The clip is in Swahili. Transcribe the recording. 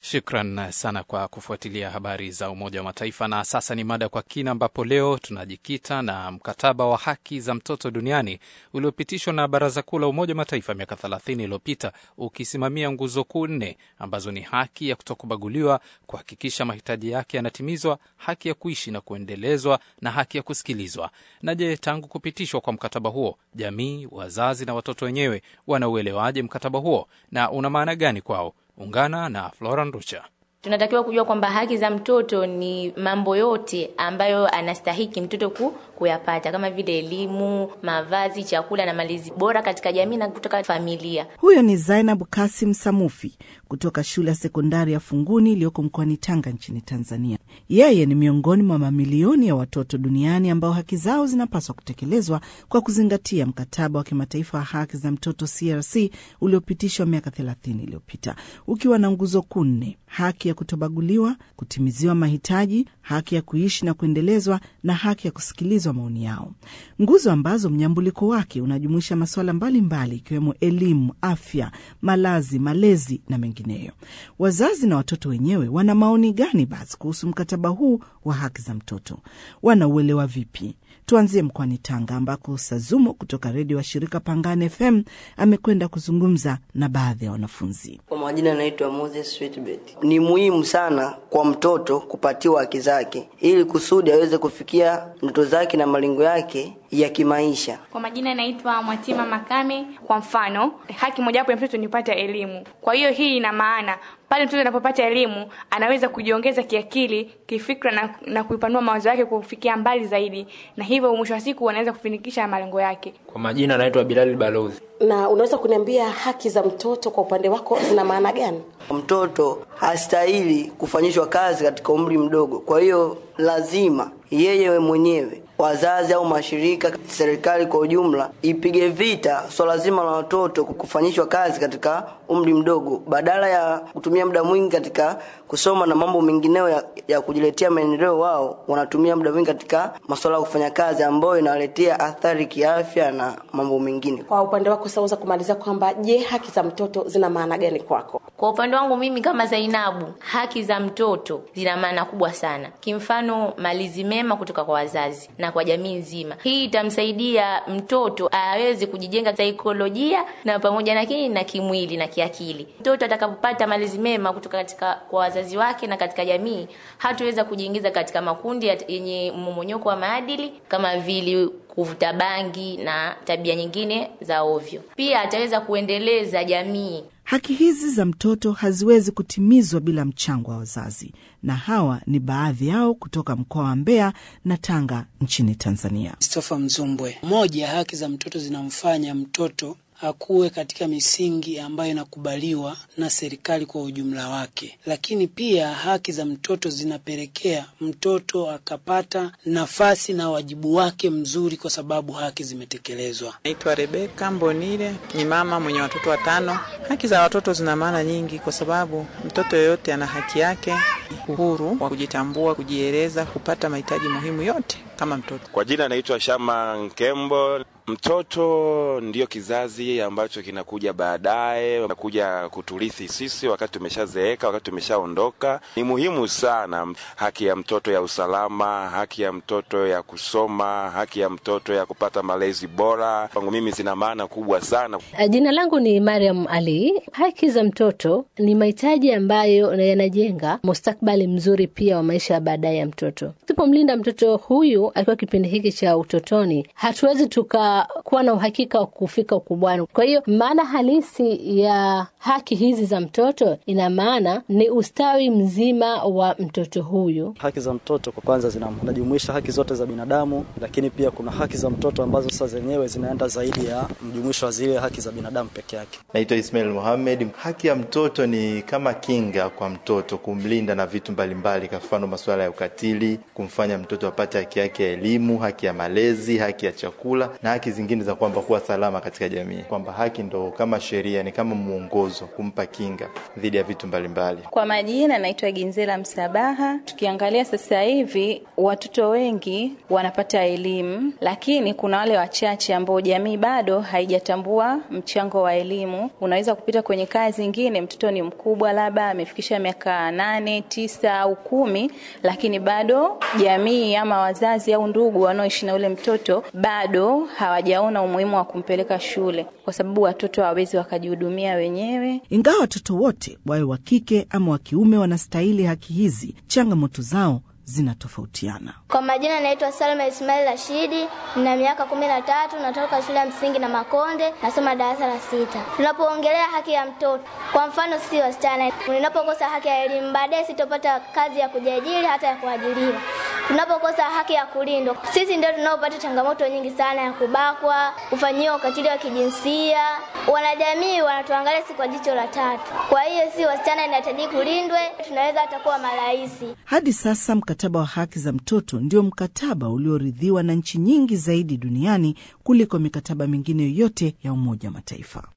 Shukran sana kwa kufuatilia habari za Umoja wa Mataifa. Na sasa ni mada kwa kina, ambapo leo tunajikita na mkataba wa haki za mtoto duniani uliopitishwa na Baraza Kuu la Umoja wa Mataifa miaka 30 iliyopita, ukisimamia nguzo kuu nne ambazo ni haki ya kutokubaguliwa, kuhakikisha mahitaji yake yanatimizwa, haki ya kuishi na kuendelezwa, na haki ya kusikilizwa. Na je, tangu kupitishwa kwa mkataba huo, jamii, wazazi na watoto wenyewe wanauelewaje mkataba huo na una maana gani kwao? Ungana na Flora Nducha. Tunatakiwa kujua kwamba haki za mtoto ni mambo yote ambayo anastahiki mtoto ku, kuyapata kama vile elimu, mavazi, chakula na malezi bora katika jamii na kutoka familia. Huyo ni Zainab Kasim Samufi kutoka shule ya sekondari ya Funguni iliyoko mkoani Tanga nchini Tanzania. Yeye ni miongoni mwa mamilioni ya watoto duniani ambao haki zao zinapaswa kutekelezwa kwa kuzingatia mkataba wa kimataifa wa haki za mtoto CRC uliopitishwa miaka 30 iliyopita ukiwa na nguzo kuu nne: haki ya kutobaguliwa, kutimiziwa mahitaji, haki ya kuishi na kuendelezwa, na haki ya kusikilizwa maoni yao, nguzo ambazo mnyambuliko wake unajumuisha masuala mbalimbali ikiwemo elimu, afya, malazi, malezi na mengineyo. Wazazi na watoto wenyewe wana maoni gani basi kuhusu mkataba huu wa haki za mtoto? Wanauelewa vipi? Tuanzie mkoani Tanga ambako Sazumo kutoka redio wa shirika Pangani FM amekwenda kuzungumza na baadhi ya wanafunzi. Kwa majina anaitwa Moses Sweetbet. Ni muhimu sana kwa mtoto kupatiwa haki zake ili kusudi aweze kufikia ndoto zake na malengo yake ya kimaisha. Kwa majina naitwa Mwatima Makame. Kwa mfano, haki mojawapo ya mtoto ni kupata elimu. Kwa hiyo hii ina maana pale mtoto anapopata elimu anaweza kujiongeza kiakili, kifikra na, na kuipanua mawazo yake kufikia mbali zaidi, na hivyo mwisho wa siku anaweza kufanikisha malengo yake. Kwa majina anaitwa Bilal Balozi. Na unaweza kuniambia haki za mtoto kwa upande wako zina maana gani? Mtoto hastahili kufanyishwa kazi katika umri mdogo, kwa hiyo lazima yeye mwenyewe wazazi au mashirika, serikali kwa ujumla ipige vita swala so zima la watoto kufanyishwa kazi katika umri mdogo, badala ya kutumia muda mwingi katika kusoma na mambo mengineyo ya, ya kujiletea maendeleo. Wao wanatumia muda mwingi katika masuala ya kufanya kazi ambayo inawaletea athari kiafya na mambo mengine. Kwa upande wako sasa, kumaliza kwamba je, haki za mtoto zina maana gani kwako? Kwa upande wangu mimi kama Zainabu, haki za mtoto zina maana kubwa sana. Kimfano, malezi mema kutoka kwa wazazi na kwa jamii nzima. Hii itamsaidia mtoto aweze kujijenga saikolojia na pamoja na kini na kimwili na kiakili. Mtoto atakapopata malezi mema kutoka katika kwa wazazi wake na katika jamii, hataweza kujiingiza katika makundi yenye mmomonyoko wa maadili kama vile kuvuta bangi na tabia nyingine za ovyo. Pia ataweza kuendeleza jamii. Haki hizi za mtoto haziwezi kutimizwa bila mchango wa wazazi, na hawa ni baadhi yao kutoka mkoa wa Mbeya na Tanga nchini Tanzania. Christopher Mzumbwe. Moja, haki za mtoto zinamfanya mtoto akuwe katika misingi ambayo inakubaliwa na serikali kwa ujumla wake, lakini pia haki za mtoto zinapelekea mtoto akapata nafasi na wajibu wake mzuri, kwa sababu haki zimetekelezwa. Naitwa Rebeka Mbonile, ni mama mwenye watoto watano. Haki za watoto zina maana nyingi, kwa sababu mtoto yoyote ana haki yake, uhuru wa kujitambua, kujieleza, kupata mahitaji muhimu yote kama mtoto. Kwa jina naitwa Shama Nkembo. Mtoto ndiyo kizazi ambacho kinakuja baadaye, nakuja kuturithi sisi wakati tumeshazeeka, wakati tumeshaondoka. Ni muhimu sana haki ya mtoto ya usalama, haki ya mtoto ya kusoma, haki ya mtoto ya kupata malezi bora. Kwangu mimi zina maana kubwa sana. Jina langu ni Mariam Ali. Haki za mtoto ni mahitaji ambayo yanajenga mustakbali mzuri pia wa maisha ya baadaye ya mtoto. Tupomlinda mtoto huyu akiwa kipindi hiki cha utotoni, hatuwezi tuka kuwa na uhakika wa kufika ukubwani. Kwa hiyo maana halisi ya haki hizi za mtoto ina maana ni ustawi mzima wa mtoto huyu. Haki za mtoto kwa kwanza zinajumuisha haki zote za binadamu, lakini pia kuna haki za mtoto ambazo sasa zenyewe zinaenda zaidi ya mjumuisho wa zile haki za binadamu peke yake. Naitwa Ismail Mohamed. Haki ya mtoto ni kama kinga kwa mtoto, kumlinda na vitu mbalimbali, kwa mfano masuala ya ukatili, kumfanya mtoto apate haki yake ya elimu, haki ya malezi, haki ya chakula na haki haki zingine za kwamba kuwa salama katika jamii, kwamba haki ndo kama sheria, ni kama mwongozo kumpa kinga dhidi ya vitu mbalimbali. Kwa majina naitwa Ginzela Msabaha. Tukiangalia sasa hivi watoto wengi wanapata elimu, lakini kuna wale wachache ambao jamii bado haijatambua mchango wa elimu. Unaweza kupita kwenye kaya zingine, mtoto ni mkubwa, labda amefikisha miaka nane, tisa au kumi, lakini bado jamii ama wazazi au ndugu wanaoishi na ule mtoto bado hawajaona umuhimu wa kumpeleka shule, kwa sababu watoto hawawezi wakajihudumia wenyewe. Ingawa watoto wote wawe wa kike ama wa kiume wanastahili haki hizi, changamoto zao zinatofautiana. Kwa majina naitwa Salma Ismail Rashidi, nina miaka kumi na tatu, natoka shule ya msingi na Makonde, nasoma darasa la sita. Tunapoongelea haki ya mtoto, kwa mfano sisi wasichana, ninapokosa haki ya elimu, baadaye sitopata kazi ya kujiajiri hata ya kuajiriwa. Tunapokosa haki ya kulindwa, sisi ndio tunaopata changamoto nyingi sana ya kubakwa, kufanyiwa ukatili wa kijinsia. Wanajamii wanatuangalia si kwa jicho la tatu. Kwa hiyo si wasichana inahitaji kulindwe, tunaweza hata kuwa maraisi. Hadi sasa mkataba wa haki za mtoto ndio mkataba ulioridhiwa na nchi nyingi zaidi duniani kuliko mikataba mingine yoyote ya Umoja wa Mataifa.